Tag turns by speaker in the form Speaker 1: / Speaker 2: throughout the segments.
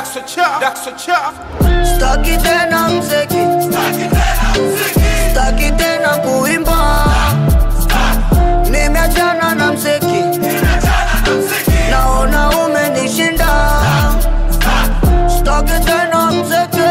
Speaker 1: Daxo Chaf, Daxo Chaf.
Speaker 2: Staki tena mziki, staki tena kuimba, nimeachana na mziki, naona umenishinda. Staki tena mziki,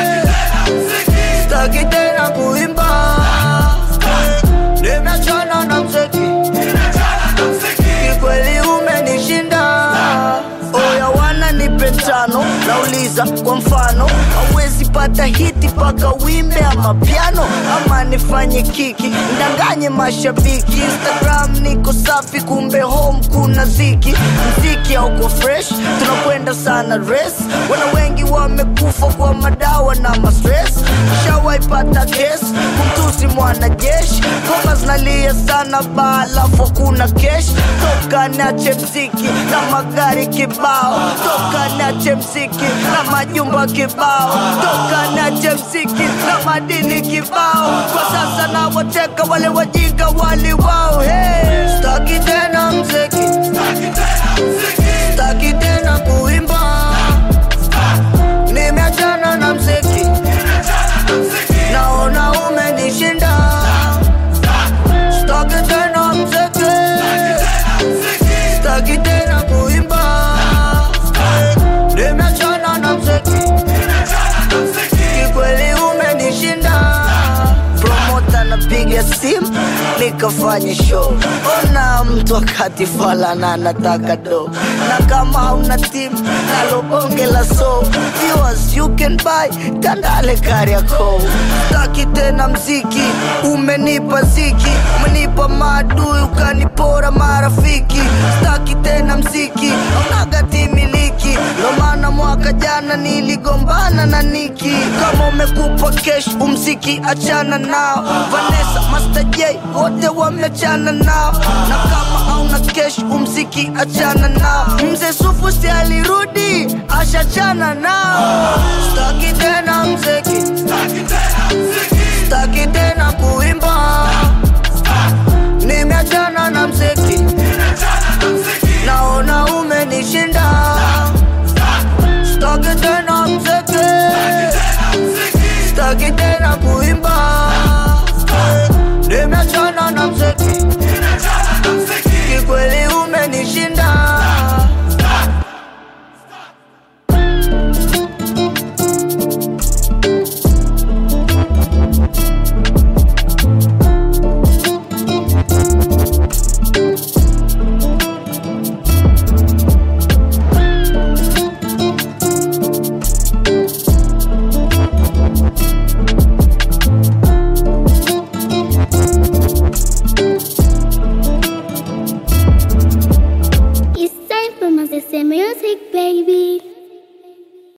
Speaker 2: staki tena kuimba, nimeachana na mziki, kikweli umenishinda. Oya wana nipe tano, nauliza kwa mfano, hauwezi pata hiti paka wimbe ama piano, ama nifanye kiki ndanganye mashabiki. Instagram niko safi, kumbe home kuna ziki, mziki hauko fresh, tunakwenda sana res. Wana wengi wamekufa kwa madawa na mastress, shawaipata kes kumtusi mwanajeshi, ngoma zinalia sana ba, alafu kuna kesh. Toka nache mziki na magari kibao, toka nache mziki na majumba kibao, toka nache mziki na madini kibao. Kwa sasa na wateka wale wajinga wali wao. Hey, staki tena mziki, staki tena kuimba, nimeachana na mziki, naona umenishinda. Staki tena mziki, staki tena kuimba, nimeachana na mziki, kikweli umenishinda. Promota napiga simu nikafanye show, ona mtu akati fala na anataka do, na kama hauna timu nalo bonge la so viewers you can buy Tandale Kariakoo. Staki tena mziki, umenipa ziki, umenipa maadui ukanipora marafiki. Staki tena mziki, aunaga timiliki, ndo maana mwaka jana niligombana na Niki. Kama umekupa kesh umziki achana nao, Vanessa Master J wote wameachana nao, na kama hauna kesh umziki achana nao. Mzee Sufu si alirudi ashachana nao. Staki tena mziki, staki tena kuimba, nimeachana na mziki, naona umenishinda. Staki tena mziki, staki tena kuimba, nimeachana na mziki, kikweli umenishinda.
Speaker 3: It's time for my sister music, baby.